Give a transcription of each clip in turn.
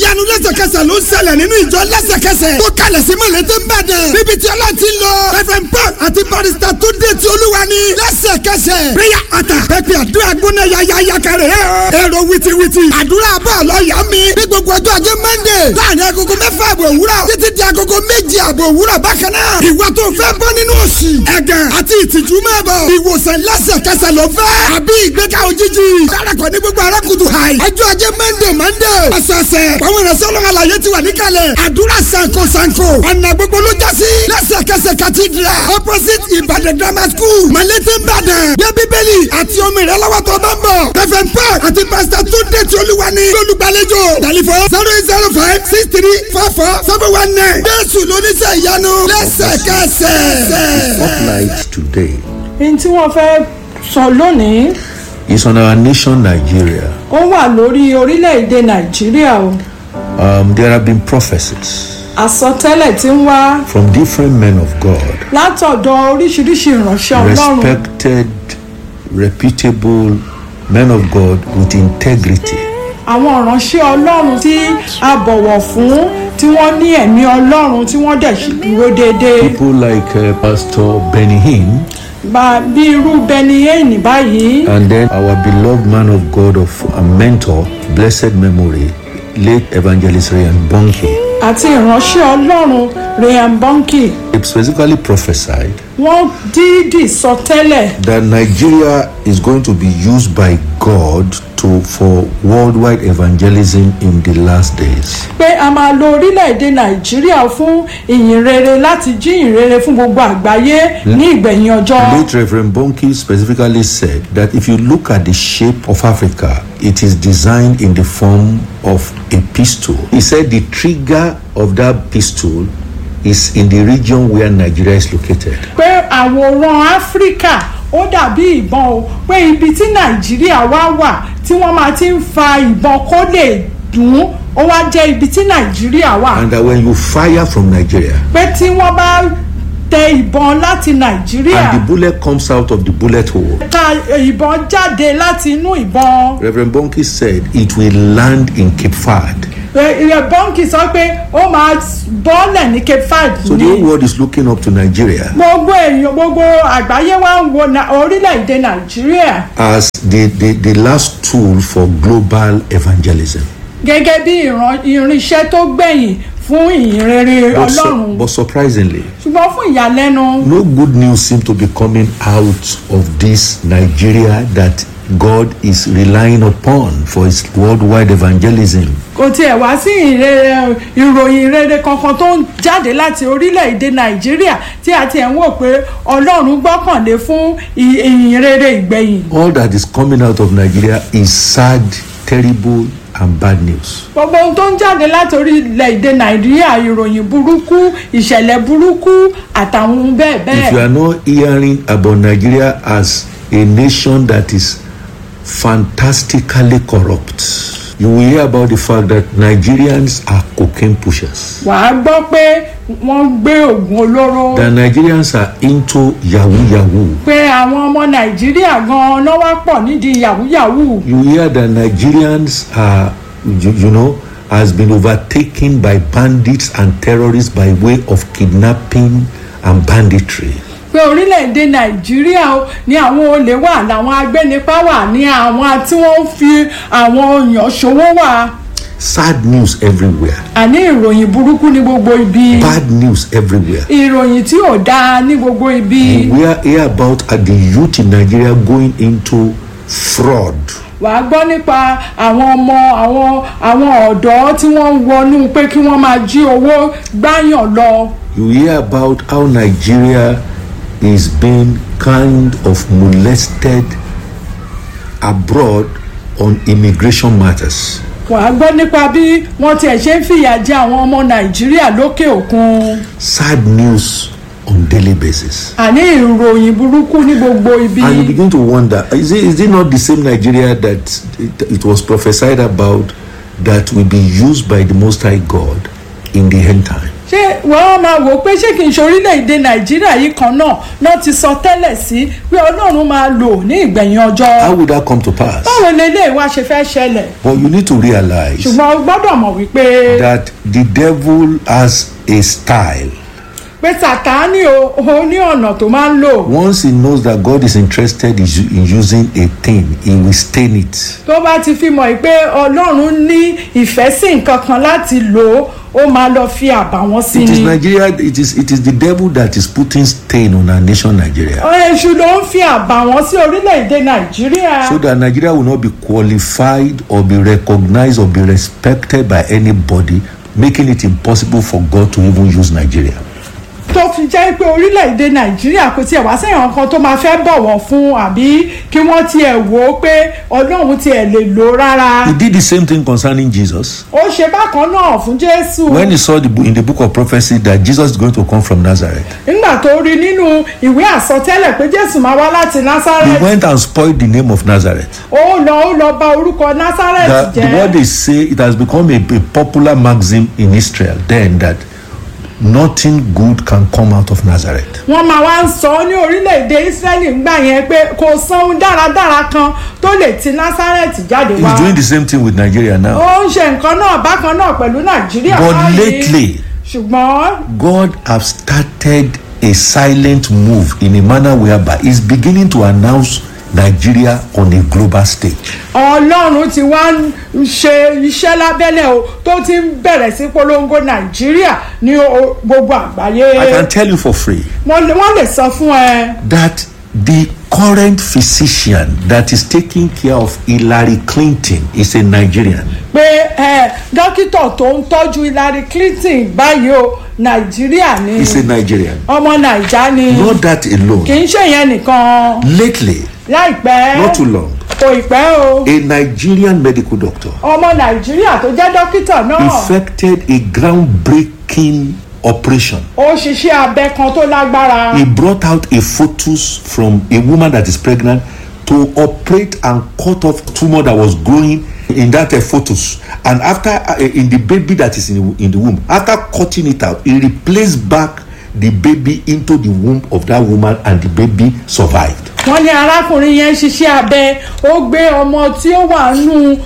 ìyanu lẹ́sẹ̀kẹsẹ̀ ló ń ṣẹlẹ̀ nínú ìjọ lẹ́sẹ̀kẹsẹ̀ tó kalẹ̀ sí mọ̀lẹ́tẹ̀ ń bàdàn níbi tí ọlọ́run ti lọ reverend paul àti barrister tó dé ti olúwa ni lẹ́sẹ̀kẹsẹ̀ prayer altar pẹpẹ àdúrà gbóná yayaya kẹrẹ ẹ o èrò wìtìwìtì àdúrà bọ́ọ̀lù ọ̀yà mi ní gbogbo ọjọ́ ajé monday láàrin agogo mẹ́fà àbọ̀ òwúrọ̀ títí di agogo méje àbọ̀ òwúrọ̀ bákan náà ìwà tó fẹ́ bọ́ nínú òṣì ẹ̀gàn àti ìtìjú máa bọ̀ ìwòsàn lẹ́sẹ̀kẹsẹ̀ ló fẹ́ àbí ìgbéga òjijì dárakọ̀ ní gbogbo arákùtù hàì ọjọ́ ajé monday monday ọ̀sẹ̀ọ̀sẹ̀ àwọn ìrẹsẹ̀ ọlọ́run àlàyé ti wà níkàlẹ̀ àdúrà sanko sanko ọ̀nà gbogbo ló já sí lẹ́sẹ̀kẹsẹ̀ cathedral opposite ìbàdàn grammar school malete ìbàdàn gbé bíbélì àti omi rẹ lọ́wọ́ tó bá ń bọ̀ reverend paul àti pastor túndé tí olúwa ní lólùgbàlejò tẹlifon zero eight zero five six three four four seven one nine jésù lóníṣẹ́ ìyanu lẹ́sẹ̀kẹsẹ̀. Spotlight today ní tí wọ́n fẹ́ sọ lónìí is on our nation, Nigeria. ó wà lórí orílẹ̀-èdè nàìjíríà o Um, there have been prophecies àsọtẹ́lẹ̀ tí ń wá from different men of God, látọ̀dọ̀ oríṣiríṣi ìránṣẹ́ ọlọ́run respected, reputable men of God with integrity, àwọn ìránṣẹ́ ọlọ́run tí a bọ̀wọ̀ fún tí wọ́n ní ẹ̀mí ọlọ́run tí wọ́n dẹ̀ sì dúró déédéé people like uh, Pastor Benny Hinn, bá bí irú bẹni éènì báyìí and then our beloved man of God of a mentor, blessed memory, late evangelist Ryan Bonke. àti ìránṣẹ́ ọlọ́run ryan bonke It specifically prophesied wọ́n dídì sọ tẹ́lẹ̀ that Nigeria is going to be used by God to for worldwide evangelism in the last days. pé a máa lo orílẹ̀-èdè nàìjíríà fún ìyìn rere láti jí ìyìn rere fún gbogbo àgbáyé ní ìgbẹ̀yìn ọjọ́. Late Reverend Bonke specifically said that if you look at the shape of Africa, it is designed in the form of a pistol. He said the trigger of that pistol is in the region where Nigeria is located. pé àwòrán áfíríkà ó dàbí ìbọn o pé ibi tí nàìjíríà wá wà tí wọ́n máa ti ń fa ìbọn kó lè dùn ó wá jẹ́ ibi tí nàìjíríà wà And that when you fire from Nigeria pé tí wọ́n bá tẹ ìbọn láti nàìjíríà and the bullet comes out of the bullet hole, ta ìbọn jáde láti inú ìbọn Reverend Bonke said it will land in Cape Verde. ìyẹn bọ́ǹkì sọ pé ó máa bọ́ọ̀lẹ̀ ní cape verde So the ní whole world is looking up to Nigeria gbogbo èèyàn gbogbo àgbáyé wa ń wo na- orílẹ̀-èdè nàìjíríà as the, the, the last tool for global evangelism. gẹ́gẹ́ bí ìran- irinṣẹ́ tó gbẹ̀yìn fún ìyìnrere But, su- ọlọ́run but surprisingly, ṣùgbọ́n fún ìyàlẹ́nu no good news seem to be coming out of this Nigeria that God is relying upon for his worldwide evangelism. kò tiẹ̀ wá sí ìrere- ìròyìn rere kankan tó ń jáde láti orílẹ̀-èdè nàìjíríà tí a tiẹ̀ ń wò pé ọlọ́run gbọ́kànlé fún ì- ìyìnrere ìgbẹ̀yìn All that is coming out of Nigeria is sad, terrible, and bad news. gbogbo ohun tó ń jáde láti orílẹ̀-èdè nàìjíríà ìròyìn burúkú ìṣẹ̀lẹ̀ burúkú àtàwọn ohun bẹ́ẹ̀ If you bẹ́ẹ̀ are not hearing about Nigeria as a nation that is fantastically corrupt, you will hear about the fact that Nigerians are cocaine pushers. wàá gbọ́ pé wọ́n gbé oògùn olóró That Nigerians are into yahoo yahoo. pé àwọn ọmọ nàìjíríà gan-an náà wá pọ̀ nídìí yàwúyàwú You hear that Nigerians are, you, you know, has been overtaken by bandits and terrorists by way of kidnapping and banditry. pé orílẹ̀-èdè nàìjíríà ó ní àwọn olè wà làwọn agbẹ́nipa wà ní àwọn tí wọ́n ń fi àwọn èèyàn ṣòwò wà Sad news everywhere. àní ìròyìn burúkú ní gbogbo ibi Bad news everywhere. ìròyìn tí ò dáa ní gbogbo ibi We are here about uh, the youth in Nigeria going into fraud. wàá gbọ́ nípa àwọn ọmọ àwọn àwọn ọ̀dọ́ tí wọ́n ń wọnú pé kí wọ́n máa jí owó gbáyàn lọ You hear about how Nigeria is being kind of molested abroad on immigration matters. wàá gbọ́ nípa bí wọ́n tiẹ̀ ṣe ń fìyà jẹ àwọn ọmọ nàìjíríà lókè òkun Sad news on daily basis. àní ìròyìn burúkú ní gbogbo ibi. And you begin to wonder is it, is it not the same Nigeria that it, it was prophesied about that will be used by the Most High God in the end time? ṣé wọ́n máa wò ó pé ṣé kì í ṣe orílẹ̀-èdè nàìjíríà yìí kan náà náà ti sọ tẹ́lẹ̀ sí pé ọlọ́run máa lò ní ìgbẹ̀yìn ọjọ́ How would that come to pass? báwo lélẹ́yìí wá ṣe fẹ́ ṣẹlẹ̀ But you need to realize ṣùgbọ́n o gbọ́dọ̀ mọ̀ wípé that the devil has a style. pé sàtáánì o ó ní ọ̀nà tó máa ń lò Once he knows that God is interested in u- in using a thing, he will stain it. tó bá ti fi mọ̀ pé ọlọ́run ní ìfẹ́ sí nǹkan kan láti lò ó ó máa lọ fi àbàwọ́n sí It is ni Nigeria. It is it is the devil that is putting stain on our nation, Nigeria, èṣù ló ń fi àbàwọ́n sí orílẹ̀-èdè nàìjíríà so that Nigeria will not be qualified or be recognized or be respected by anybody, making it impossible for God to even use Nigeria. tó fi jẹ́ pé orílẹ̀-èdè nàìjíríà kò tiẹ̀ wá sẹ́yìn kan tó máa fẹ́ bọ̀wọ̀ fún àbí kí wọ́n tiẹ̀ wò ó pé ọlọ́run tiẹ̀ lè lò ó rárá He did the same thing concerning Jesus ó ṣe bákan náà fún jésù when he saw the, bo- in the book of prophecy that Jesus is going to come from Nazareth. nígbà tó rí nínú ìwé àsọtẹ́lẹ̀ pé jésù máa wá láti He násárẹ́tì went and spoiled the name of Nazareth. ó lọ ó lọ bà orúkọ The, násárẹ́tì the jẹ́ word they say it has become a, a popular maxim in Israel then that nothing good can come out of Nazareth. wọ́n máa wá ń sọ ní orílẹ̀-èdè israẹli ńgbà yẹn pé kò sóhun dáradára kan tó lè ti násárẹ́tì jáde wá He's doing the same thing with Nigeria now. ó ń ṣe nǹkan náà bákan náà pẹ̀lú nàìjíríà But báyìí. lately, ṣùgbọ́n God has started a silent move in a manner whereby he's beginning to announce Nigeria on a global stage. ọlọ́run ti wá ń ṣe iṣẹ́ lábẹ́lẹ̀ o tó ti ń bẹ̀rẹ̀ sí polongo nàìjíríà ní o- gbogbo àgbáyé I can tell you for free wọ́n lè wọ́n lè sọ fún ẹ that the current physician that is taking care of Hillary Clinton is a Nigerian. pé ẹ dókítà tó ń tọ́jú hillary clinton báyìí o nàìjíríà ni He's a Nigerian. ọmọ nàìjà ni Not that kì alone. í ṣe yẹn nìkan Lately, láìpẹ́ not too long, kò ì pẹ́ o a Nigerian medical doctor ọmọ nàìjíríà tó jẹ́ dókítà náà effected a groundbreaking operation. ó ṣiṣẹ́ abẹ kan tó lágbára He brought out a fetus from a woman that is pregnant to operate and cut off tumor that was growing in that uh, fetus. And after uh, in the baby that is in the, in the womb, after cutting it out, he replaced back the baby into the womb of that woman, and the baby survived. wọ́n ní arákùnrin yẹn ṣiṣẹ́ abẹ ó gbé ọmọ tí ó wà nù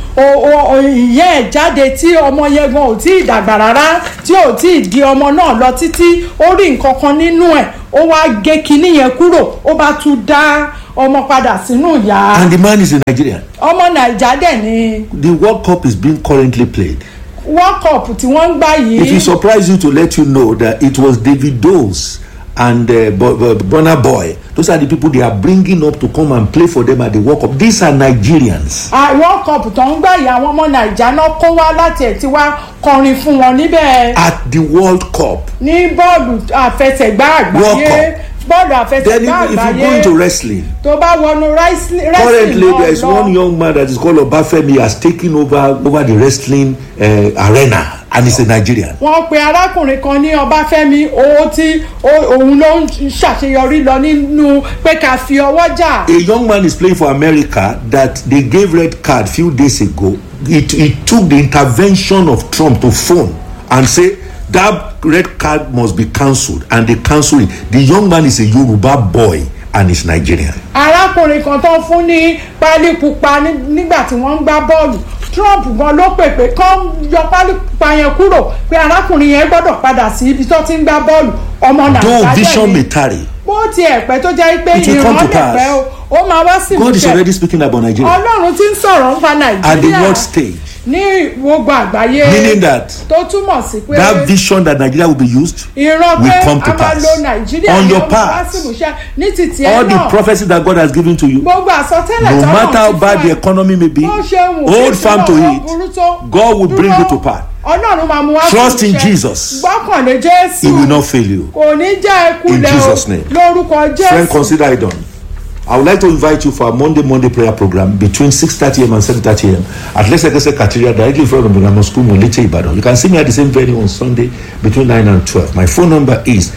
ìyá ẹ̀ jáde tí ọmọ yẹn gan ò tí ì dàgbà rárá tí ò tí ì di ọmọ náà lọ títí ó rí nǹkan kan nínú ẹ̀ ó wá gé kinní yẹn kúrò ó bá tún dá ọmọ padà sínú ìyá And the man is a Nigerian. ọmọ nàìjà dẹ̀ ni The World Cup is being currently played. world cup tí wọ́n ń gbá It will yìí surprise you to let you know that it was Davido's and uh, Bo- Bo- Burna Boy. Those are the people they are bringing up to come and play for them at the World Cup. These are Nigerians. Ah, world cup tó ń gbá yìí àwọn ọmọ nàìjà náà kó wá láti ẹ̀ tí wá kọrin fún wọn níbẹ̀. At the World Cup. ní bọ́ọ̀lù àfẹsẹ̀gbá World àgbáyé bọ́ọ̀lù Then àfẹsẹ̀gbá if, if you go àgbáyé into wrestling, tó bá wọnú wrestling currently there is náà one lọ young man that is called Obafemi has taken over over the wrestling uh, arena and he's a Nigerian. wọ́n pe arákùnrin kan ní ọbáfẹ́mi owó tí ó- òun ló ń ṣàṣeyọrí lọ nínú pé ká fi ọwọ́ jà A young man is playing for America that they gave red card few days ago. It, it took the intervention of Trump to phone and say that red card must be cancelled, and they cancelled it. The young man is a Yoruba boy and is Nigerian. arákùnrin kan tó ń fún ní pálí pupa ní- nígbà tí wọ́n ń gbá bọ́ọ̀lù trump gan ló pè pé kán yọ pálí pupa yẹn kúrò pé arákùnrin yẹn gbọ́dọ̀ padà sí ibi tó ti ń gbá bọ́ọ̀lù ọmọ Though nàìjíríà vision ni. may tarry, bó tiẹ̀ pẹ́ tó jẹ́ pé It will come ìran to lè pass. pẹ́ o ó máa wá sí God is ìmúṣẹ already speaking about Nigeria ọlọ́run ti ń sọ̀rọ̀ nípa at the nàìjíríà world stage, ní gbogbo àgbáyé meaning that tó túmọ̀ sí pé that vision that Nigeria will be used, ìran will pé come to a máa pass. lo nàìjíríà On ní your ó máa wá part. sí ìmúṣẹ ní títí ẹ all the náà prophecies that God has given to you, gbogbo àsọtẹ́lẹ̀ no tọ́lọ̀ matter how ti bad fún the ẹ, economy may be, bó ṣe wù hold kí firm to ìṣúná it. burú tó, God will bring dúró. you to pass. ọlọ́run máa mú wá sí Trust in ìmúṣẹ. Jesus. gbọ́kànlé jésù He will not fail you. kò ní jẹ́ ikú In lẹ́ o Jesus' name. lórúkọ Friend, jésù consider it done. I would like to invite you for a Monday Monday prayer program between 6:30 a.m. and 7:30 a.m. at Lesekese Cathedral directly in front of the Grammar School, Molete, Ibadan. You can see me at the same venue on Sunday between 9 and 12. My phone number is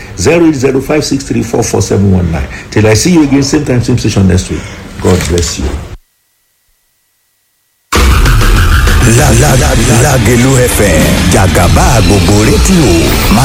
08056344719. Till I see you again, same time, same station next week. God bless you. La la la Lágelú FM jàgàbá gbogbo rédíò máa